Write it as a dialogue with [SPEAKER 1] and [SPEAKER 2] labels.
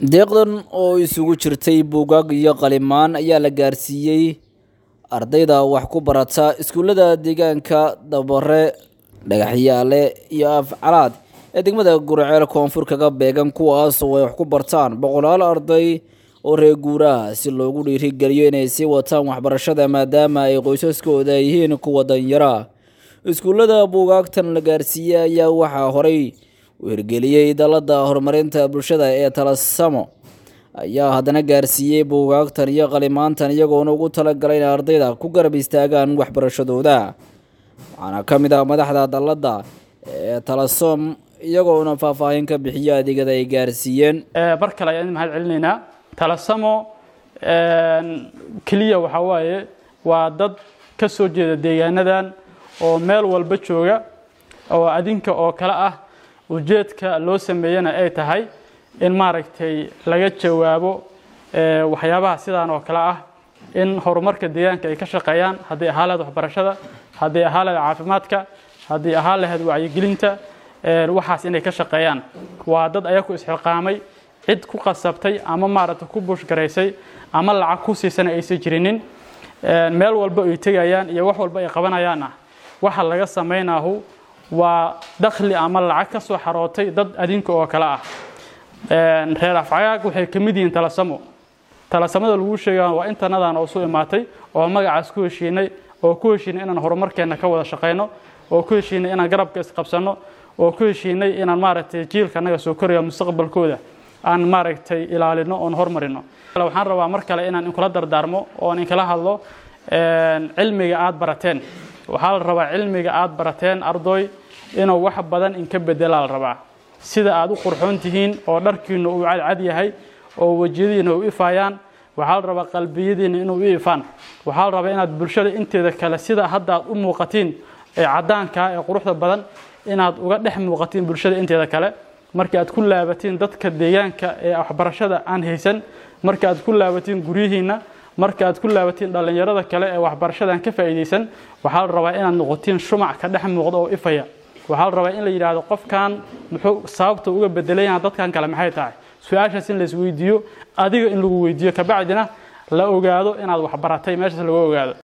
[SPEAKER 1] deeqdan oo isugu jirtay buugaag iyo qalimaan ayaa la gaarsiiyey ardayda wax ku barata iskuullada deegaanka dabare dhagaxyaale iyo afcalaad ee degmada gurceel koonfur kaga beegan kuwaas oo ay wax ku bartaan boqolaal arday oo reer guuraha si loogu dhiirigeliyo inay sii wataan waxbarashada maadaama ay qoysaskooda yihiin kuwa danyara iskuullada buugaagtan la gaarsiiyey ayaa waxaa horey u hirgeliyey dalada horumarinta bulshada ee talasamo ayaa haddana gaarsiiyey buugaagtan iyo qalimaantan iyagoona ugu talagalay in ardayda ku garab istaagaan waxbarashadooda waxaana ka mid ah madaxda dalada ee talasom iyagoona faahfaahin ka bixiyo adeegyada ay gaarsiiyeen
[SPEAKER 2] bar kale ayaan mahad celinaynaa talasamo keliya waxaa waaye waa dad ka soo jeeda deegaanadan oo meel walba jooga oo adinka oo kale ah ujeedka loo sameeyena ay tahay in maaragtay laga jawaabo waxyaabaha sidaan oo kale ah in horumarka deegaanka ay ka shaqeeyaan hadday ahaa lahayd waxbarashada hadday ahaa lahayd caafimaadka hadday ahaa lahayd wacyigelinta waxaas inay ka shaqeeyaan waa dad ayaku isxilqaamay cid ku qasabtay ama maaragtay ku buushgaraysay ama lacag ku siisana aysan jirinin meel walba ay tegayaan iyo wax walba ay qabanayaanna waxa laga samaynahu waa dakhli ama lacag ka soo xarootay dad adinka oo kale ah reer afcagaag waxay ka mid yihiin talasamo talasamada lagu sheega waa intanadan oo soo imaatay oo magacaas ku heshiinay oo ku heshiinay inaan horumarkeenna ka wada shaqayno oo ku heshiinay inaan garabka isqabsanno oo ku heshiinay inaan maaragtay jiilka annaga soo koraya mustaqbalkooda aan maaragtay ilaalino oon hormarino waxaan rabaa mar kale inaan inkula dardaarmo oon inkala hadlo cilmiga aada barateen waxaa la rabaa cilmiga aada barateen ardoy inuu wax badan inka bedelaa la rabaa sida aad u qurxoon tihiin oo dharkiinu uu cadcad yahay oo wejiyadiina u ifaayaan waxaa la rabaa qalbiyadiina inuu u ifaan waxaa la rabaa inaad bulshada inteeda kale sida hadda aad u muuqatiin ee caddaankaa ee quruxda badan inaad uga dhex muuqatiin bulshada inteeda kale marka aad ku laabatiin dadka deegaanka ee waxbarashada aan haysan marka aad ku laabatiin guryihiinna marka aad ku laabatiin dhallinyarada kale ee waxbarashadan ka faa'iidaysan waxaa la rabaa inaad noqotiin shumac ka dhex muuqda oo ifaya waxaa la rabaa in la yidhaahdo qofkan muxuu sababta uga bedelayaan dadkan kale maxay tahay su-aashaas in la isweydiiyo adiga in lagu weydiiyo kabacdina la ogaado inaad waxbaratay meeshaas lagu ogaado